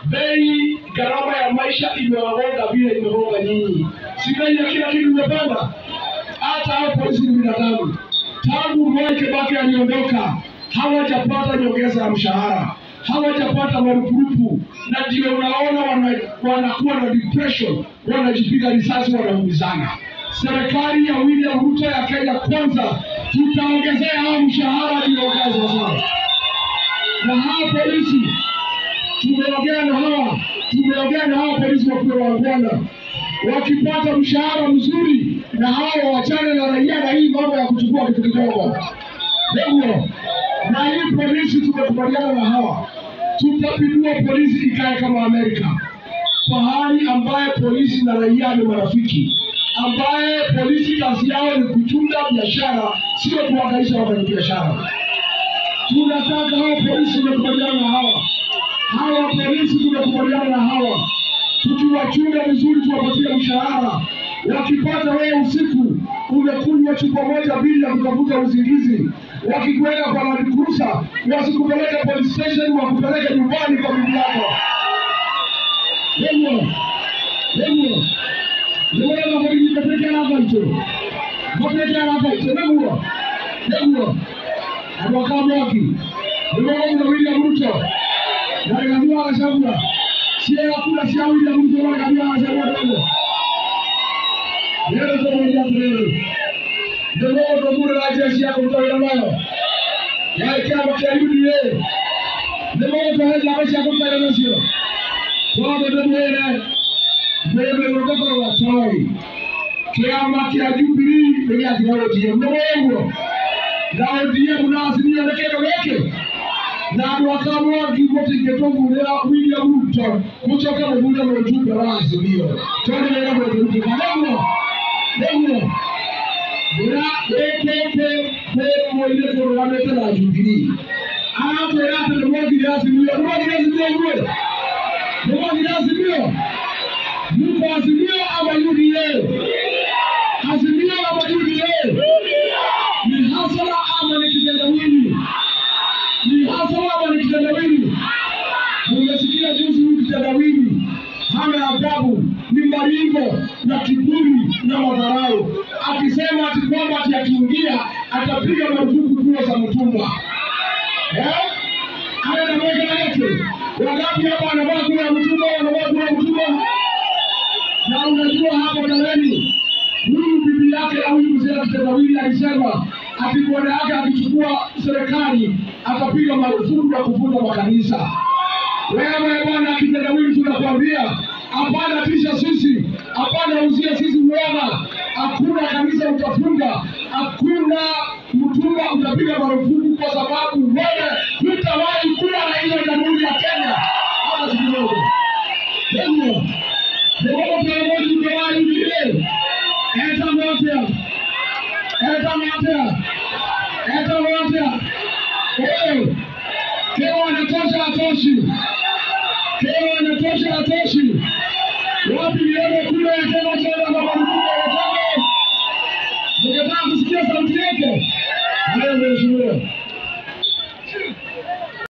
bei gharama ya maisha imewagonga vile imegonga nyinyi, si bei ya kila kitu imepanda. Hata hao polisi ni binadamu. Tangu Mwai Kibaki aliondoka, hawajapata nyongeza ya mshahara, hawajapata marupurupu, na ndio unaona wana- wanakuwa na depression, wanajipiga risasi, wanaumizana. Serikali ya William Ruto ya Kenya Kwanza, tutaongezea hao mshahara iliongezwa sana, na hao polisi tumeongea na hawa tumeongea na hawa polisi wakuwa wangwana, wakipata mshahara mzuri na hawa wachane na raia na hii mambo ya kuchukua kitu kidogo. Ndio, na hii polisi tumekubaliana na hawa, tutapindua polisi ikae kama Amerika, pahali ambaye polisi na raia ni marafiki, ambaye polisi kazi yao ni kuchunga biashara, sio kuhangaisha wafanyabiashara. Tunataka hawa polisi, tumekubaliana na hawa hawa polisi tumekubaliana na hawa, tukiwachunga vizuri, tuwapatie mshahara. Wakipata wewe usiku umekunywa chupa moja bila kutafuta usingizi, wakikuweka kwa Land Cruiser wasikupeleke police station, wakupeleke nyumbani kwa bibi yako. Hivyo hivyo niweza kulijipelekea hapa hicho mapelekea hapa hicho niguo niguo abakamwaki niweza William Ruto Naliambiwa Gachagua, sie hakuna cia William Ruto waliambiwa Gachagua ndogo. Leo tunaongea leo. Ndio ndo bure la jeshi yako mtaona nayo. Ya chama cha UDA. Ndio ndo haja maisha yako mtaona nayo. Kwa ndo mbele. Mbele ndo kwa watoi. Kiama kia Jubilee ndio ya teknolojia. Ndio na ODM na asilimia na kendo yake na andå akamwagi gå tå ra William Ruto gå coka må gunda må tumbe wa Azimio tondå wä ra må tä rutä ka näguo näguo ndä kä kä nä mwä kå rå gamä te na Jubilee aratwä ra atä nä mwagire Azimio nä mwagire Azimio inyuä nä mwagire Azimio muko Azimio ama UDA Azimio ama UDA ni hasara ama ni kitendawili ni hasara ama ni kitendawili Umesikia juzi huyu kitendawili hana adabu, ni maringo na kiburi na madharau, akisema ati kwamba ati akiingia atapiga marufuku nguo za mtumba. Eh? Haya na mweka yake. Wangapi hapa wanavaa nguo ya mtumba, wanavaa nguo ya mtumba? Na unajua hapo mbeleni huyu bibi yake au huyu mzee kitendawili alisema ati bwana yake akichukua serikali atapiga marufuku ya kufunga makanisa. Wewe bwana kitendawili, tunakwambia hapana, tisha sisi, hapana, uzia sisi uoga. Hakuna kanisa utafunga, hakuna mtumba utapiga marufuku, kwa sababu wewe hutawahi kuwa rais wa jamhuri ya Kenya hata siku moja. Hivyo ndio viongozi utawahi vile eta moja eta moja eta moja wewe kama wanatosha atoshi kama wanatosha atoshi wapi nione kule ya chama cha mabadiliko ya chama ningetaka kusikia sauti yake hayo mheshimiwa